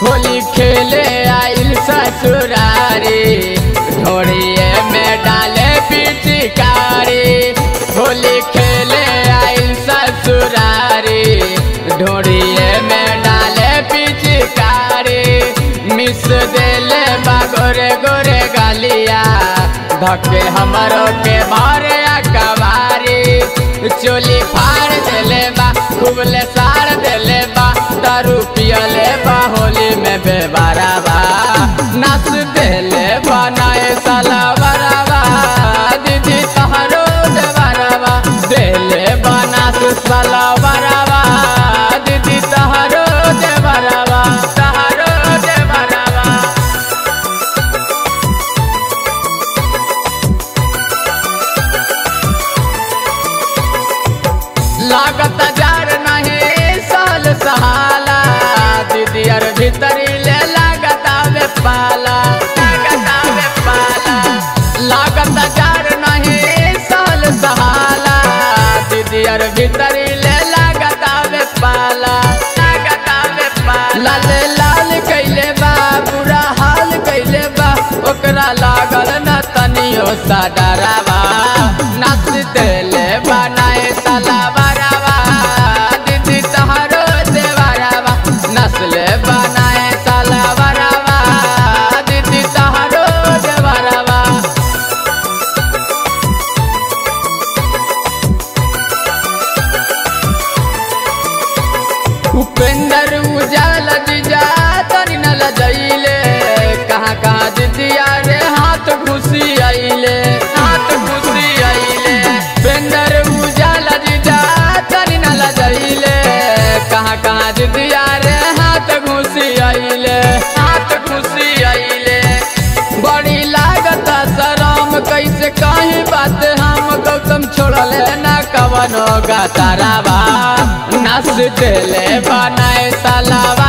होली खेले आइल ससुरारी ढोड़िए में डाले पिचकारी होली खेले आइल ससुरारी ढोड़िए में डाले पिचकारी मिस देले बा गोरे गोरे गालिया धके हमरो के मारे कबारी चोली फाड़ देले बा खूबले साड़ देले बा दारू पियले बा होली में बेबारा बा नाच देले बा नाए साला बराबा दीदी तहरो देवरबा देले बा नाच साला बराबा दीदी तहरो देवरबा तहरो देवरबा लागत जार नहीं साल सहाला दीदी अर भीतरी ले लागत आवे पाला लागत आवे पाला लागत जार नहीं साल सहाला दीदी अर भीतरी ले लागत आवे पाला लागत आवे पाला लाल लाल कैले बा बुरा हाल कैले बा ओकरा लागल न तनियो सा डरावा नाच देले बनाए साला बरावा दीदी तहारो देवरावा नस्ले बनाए साला बरावा दीदी तहारो देवरावा उपेंद्र उजाल जीजा तनी न लजैले कहाँ कहाँ दीदिया रे हाथ घुसी आइले हाथ घुसी आइले उपेंद्र उजाल जीजा तनी न लजैले कहाँ कहाँ दीदिया रे हाथ घुसी आइले हाथ घुसी आइले बड़ी लागत शरम कैसे कहीं बात हम गौतम छोड़ले न कवनो गातारावा नस देले बनाए सालावा